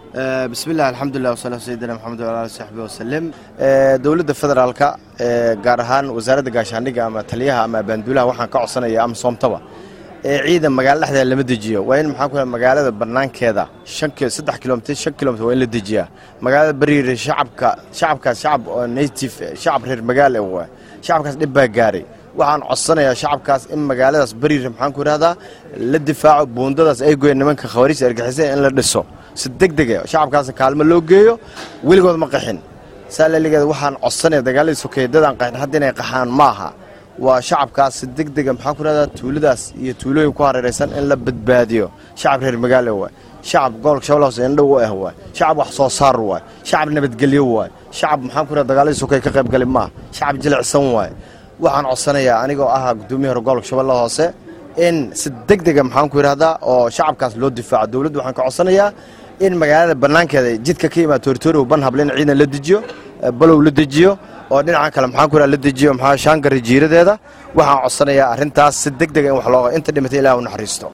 bismillahi alxamdulilah wasalaatu sayidina maxamed wala ali saxbi wasalim dowladda federaalka gaar ahaan wasaaradda gaashaandhigga ama taliyaha ama abaanduulaha waxaan ka codsanaya ama soomtaba ee ciidan magaalo dhexdeeda lama dejiyo waa in maxaan ku magaalada banaankeeda saddex kilomitr shan kilomitr waa in la dejiyaa magaalada bariire shacabka shacabkaas shacab oo native shacab reer magaal e waa shacabkaas dhib baa gaaray waxaan codsanayaa shacabkaas in magaaladaas bariire maxaan ku idhahdaa la difaaco buundadaas ay goyeen nimanka khawariista argixisa in la dhiso si deg dega shacabkaas kaalmo loo geeyo weligood ma qaxin saa laligeed waxaan codsanaya dagaaladii sokeeye dadaan qaxin hadda inay qaxaan ma aha waa shacabkaas si deg dega maxaan ku idhahdaa tuuladaas iyo tuulooyin ku hareeraysan in la badbaadiyo shacab reer magaalo waay shacab gobolka shabeelle hoose indhow u ah waay shacab wax soo saar waay shacab nabadgelyo waay shacab maxaan ku idhahda dagaaladii sokeeye ka qayb gali maaha shacab jilicsan waay waxaan codsanayaa anigoo ahaa guddoomiyaha hore gobolka shabeelle hoose in si deg dega maxaan ku idhahdaa oo shacabkaas loo difaaco dowladdu waxaan ka codsanayaa in magaalada banaankeeda jidka ka yimaad tortorow banhable in ciidan la dejiyo balow la dejiyo oo dhinaca kale maxaan ku idhaha la dejiyo maxaa shaangari jiiradeeda waxaan codsanayaa arrintaas si deg dega in wax loo inta dhimatay ilaah u naxariisto